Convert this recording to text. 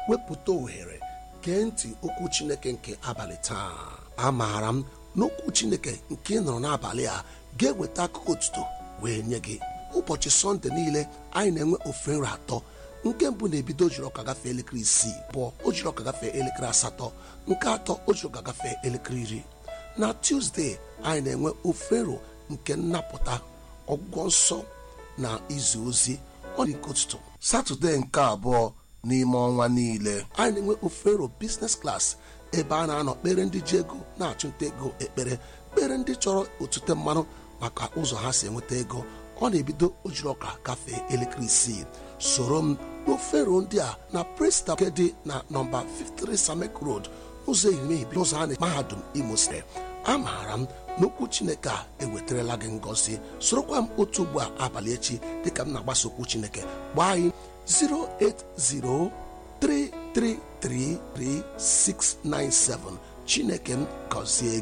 wepụta ohere gee ntị okwu chineke nke abalị taa amaara m n'okwu chineke nke ị nụrụ n'abalị a ga-eweta akụkọ otuto wee nye gị ụbọchị sọnde niile anyị na-enwe ofe nri atọ nke mbụ na-ebido ojiri ọka gafee elekere isii bụọ ojiri ọka gafee elekere asatọ nke atọ ojiri ọka gafee elekere iri na tuzdee anyị na-enwe ofe nro nke nnapụta ọgwụgwọ nsọ na izu ozi ọ dị nke ụtụtụ satọde nke abụọ n'ime ọnwa niile anyị na-enwe ofe nro biznes klas ebe a na-anọ kpere ndị ji ego na-achụnta ego ekpere kpere ndị chọrọ otute mmanụ maka ụzọ ha si enweta ego ọ na-ebido ojiri ọka gafee elekere isii soro m n'ofero ndị a na presta nke dị na nọmba 53 samek road ụzọ ehimehie n'ụzọ a na mahadum imo steeti amaara m n'okwu chineke a ewetarala gị ngọzi sorokwa m otu ugbu a abalị echi dịka m na-agbasa okwu chineke gbaa anyị 08033333697 chineke m gọzie gị